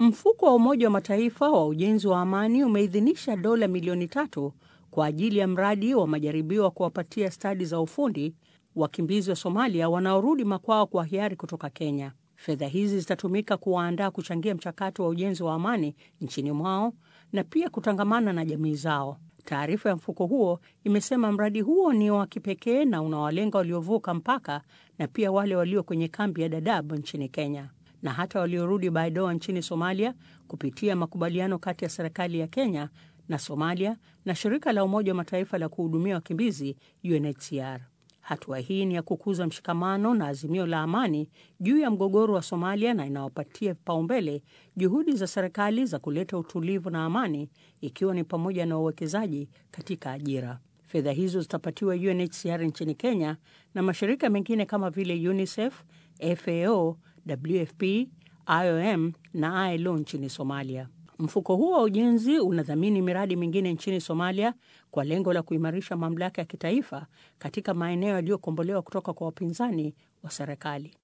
Mfuko wa Umoja wa Mataifa wa ujenzi wa amani umeidhinisha dola milioni tatu kwa ajili ya mradi wa majaribio wa kuwapatia stadi za ufundi wakimbizi wa Somalia wanaorudi makwao kwa hiari kutoka Kenya. Fedha hizi zitatumika kuwaandaa kuchangia mchakato wa ujenzi wa amani nchini mwao na pia kutangamana na jamii zao. Taarifa ya mfuko huo imesema mradi huo ni wa kipekee na unawalenga waliovuka mpaka na pia wale walio kwenye kambi ya Dadaab nchini Kenya na hata waliorudi Baidoa nchini Somalia kupitia makubaliano kati ya serikali ya Kenya na Somalia na shirika la Umoja wa Mataifa la kuhudumia wakimbizi UNHCR. Hatua hii ni ya kukuza mshikamano na azimio la amani juu ya mgogoro wa Somalia na inawapatia vipaumbele juhudi za serikali za kuleta utulivu na amani, ikiwa ni pamoja na uwekezaji katika ajira. Fedha hizo zitapatiwa UNHCR nchini Kenya na mashirika mengine kama vile UNICEF, FAO, WFP, IOM na ILO nchini Somalia. Mfuko huo wa ujenzi unadhamini miradi mingine nchini Somalia kwa lengo la kuimarisha mamlaka ya kitaifa katika maeneo yaliyokombolewa kutoka kwa wapinzani wa serikali.